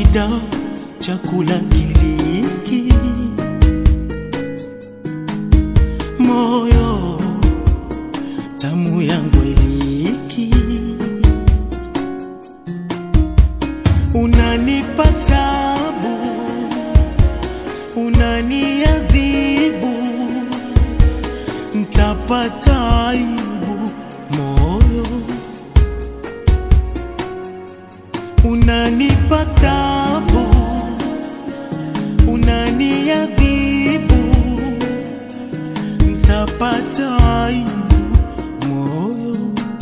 shida chakula kiliki moyo tamu yangu iliki unanipa tabu unaniadhibu ntapata aibu moyo unanipa tabu unaniadhibu ntapata aibu moyo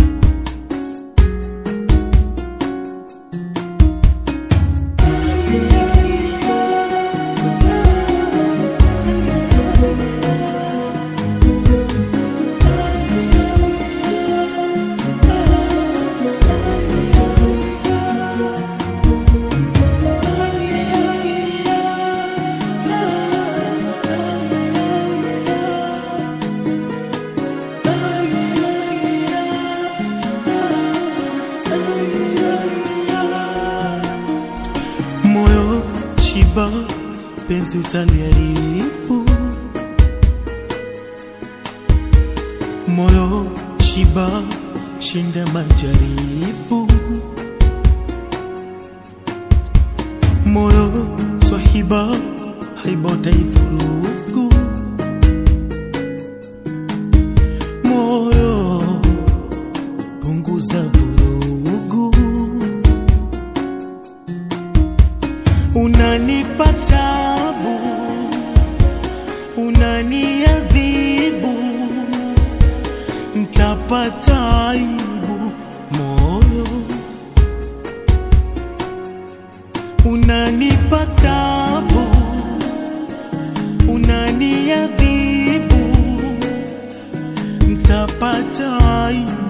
moyo shiba penzi utaliharibu moyo shiba shinda majaribu moyo swahiba haiba utaivurugu moyo punguza vurugu unanipa tabu, unaniadhibu, ntapata aibu moyo. Unanipa tabu, unaniadhibu, ntapata aibu